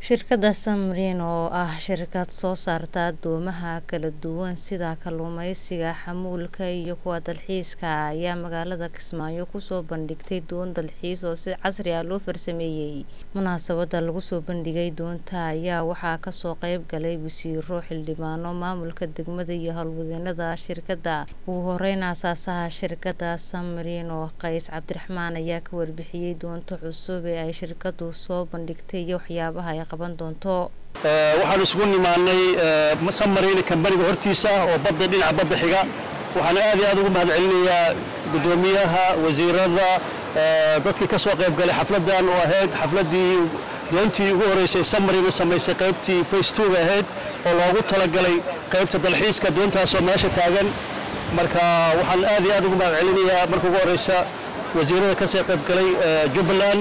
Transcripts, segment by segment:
Shirkadda Samrin oo ah shirkad soo saarta doomaha kala duwan sida kalluumeysiga, xamuulka iyo kuwa dalxiiska ayaa magaalada Kismaayo kusoo bandhigtay doon dalxiis oo si casri ah loo farsameeyay. Munaasabadda lagu soo bandhigay doonta ayaa waxaa kasoo qayb galay wasiirro, xildhibaano, maamulka degmada iyo howlwadeenada shirkadda. Ugu horeyn aasaasaha shirkadda Samrin oo Qays Cabdiraxmaan ayaa ka warbixiyay doonta cusub ee ay shirkaddu soo bandhigtay iyo waxyaabaha ay qaban doonto. waxaan isugu nimaanay Samrin kambaniga hortiisa oo badda dhinaca badda xiga waxaan aad iyo aad ugu mahadcelinayaa guddoomiyaha wasiirada dadkii ka soo qayb galay xafladan oo ahayd xafladii doontii ugu horeysay Samrin samaysay qaybtii phase 2 ahayd oo loogu talagalay qaybta dalxiiska doontaasoo meesha taagan marka waxaan aad iyo aad ugu mahadcelinayaa marka ugu horeysa wasiirada ka soo qayb galay Jubbaland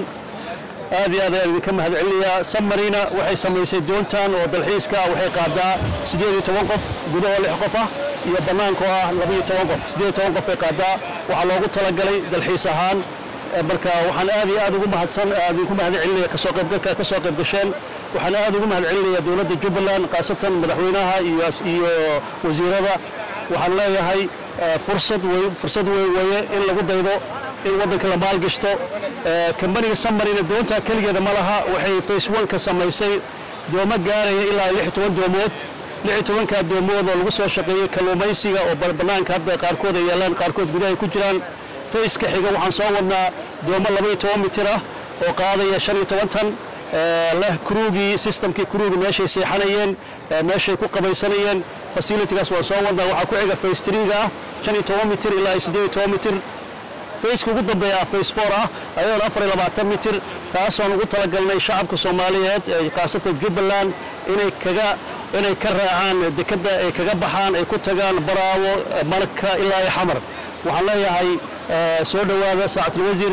aad iyo aad ayaan idinka mahadcelinayaa Sammarina waxay samaysay doontan oo dalxiiska waxay qaadaa siddeed iyo toban qof gudaha lix qof ah iyo bannaanka oo ah laba iyo toban qof siddeed iyo toban qof ay qaadaa waxaa loogu talagalay dalxiis ahaan marka waxaan aad iyo aad ugu mahadsan idinku mahadcelinaya kasoo qaybgalka ka soo qayb gasheen waxaan aad ugu mahadcelinayaa dowladda Jubbaland khaasatan madaxweynaha iyo iyo wasiirada waxaan leeyahay fursad way fursad way waye in lagu daydo in waddanka la maalgashto kambaniga Sammarina doonta kaligeeda ma laha waxay phase 1 ka samaysay doomo gaaraya ilaa 16 doomood 16ka doomood oo lagu soo shaqeeyay kalluumaysiga oo bannaanka hadda qaarkood ay yeelaan qaarkood gudaha ay ku jiraan phase ka xiga waxaan soo wadnaa doomo 12 mitir ah oo qaadaya 15 tan leh kruugii systemkii kruugi meeshay seexanayeen meeshay ku qabaysanayeen facilitygaas waan soo wadnaa waxaa ku xiga phase 3 ga ah 15 mitir ilaa 18 mitir fayska ugu dambeeya phase 4 ah ayadoon afar iyo labaatan mitir taasoon ugu talagalnay shacabka soomaaliyeed ee khaasatan jubbaland inay kaga inay ka raacaan dekedda ay kaga baxaan ay ku tagaan baraawo malka ilaa iyo xamar waxaan leeyahay soo dhowaada saacatul wasiir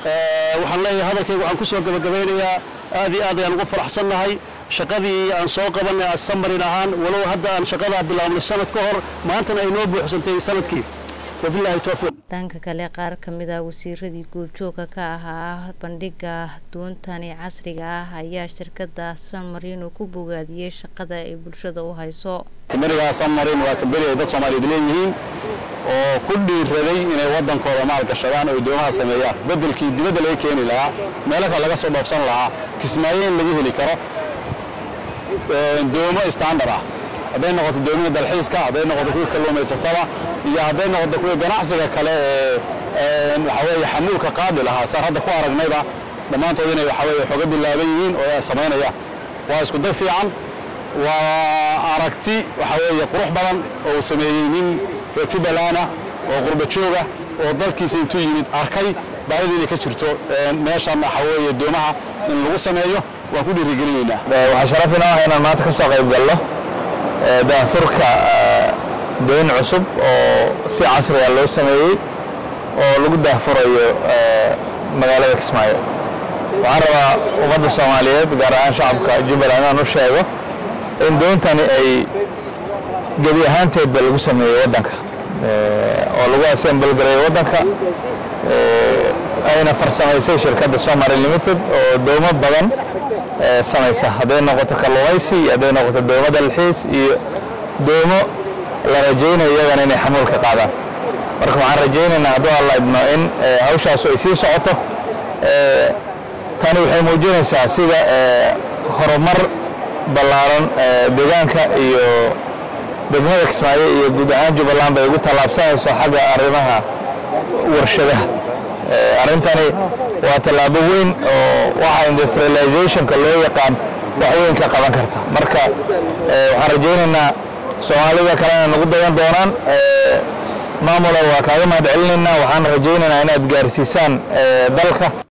waxaan leeyahay hadalkayga waxaan kusoo gabagabeynayaa aad iyo aad ayaan ugu faraxsannahay shaqadii aan soo qabanay Sammarin ahaan walow hadda aan shaqadaa bilaabnay sanad ka hor maantana ay noo buuxsantay sanadkii wabillahi tawfiiq dhanka kale qaar ka mid ah wasiiradii goobjooga ka ahaa bandhiga doontani casriga ah ayaa shirkadda Samrin ku bogaadiyay shaqada ay bulshada u hayso kambaniga Samrin waa kambani ay dad Soomaaliyeed leeyihiin oo ku dhiiraday inay wadankooda maal gashadaan oo doomaha sameeyaan bedelkii dibadda laga keeni lahaa meelaha laga soo dhoofsan lahaa kismaayo in laga heli karo doomo standard ah hadday noqoto doomiga dalxiiska hadday noqoto kuwa kalluumaysatada iyo hadday noqoto kuwa ganacsiga kale ee waxa weeye xamuulka qaadi lahaa saan hadda ku aragnayba dhammaantood inay waxa weeye xoga bilaaban yihiin oo ay samaynayaan waa isku day fiican waa aragti waxa weeye qurux badan oo uu sameeyey nin reer jubbalana oo qurba jooga oo dalkiisa intuu yimid arkay baahida inay ka jirto meeshan waxa weeye doomaha in lagu sameeyo waan ku dhiirigelinaynaa waxaa sharaf inoo ah inaan maanta ka soo qayb galno daafurka doon cusub oo si casriga loo sameeyey oo lagu daafurayo magaalada Kismaayo waxaan rabaa ummadda Soomaaliyeed gaar ahaan shacabka Jubbaland inaan u sheego in doontani ay gebi ahaanteedba lagu sameeyey waddanka oo lagu assemble gareeyo waddanka ayna farsamaysay shirkadda Somali Limited oo doomo badan samaysa hadday noqoto kalluumaysi iyo hadday noqoto doomo dalxiis iyo doomo la rajaynayo iyagana inay xamuulka qaadaan marka waxaan rajaynaynaa hadduu alla idmo in hawshaasu ay sii socoto tani waxay muujinaysaa sida horumar ballaaran deegaanka iyo degmada Kismaayo iyo guud ahaan Jubbaland bay ugu tallaabsanayso xagga arrimaha warshadaha arrintani waa tallaabo weyn oo waxa industrializationka loo yaqaan wax weyn ka qaban karta marka waxaan rajaynaynaa soomaalida kalena nagu dayan doonaan maamula waa kaaga mahad celinaynaa waxaan rajaynaynaa inaad gaarsiisaan dalka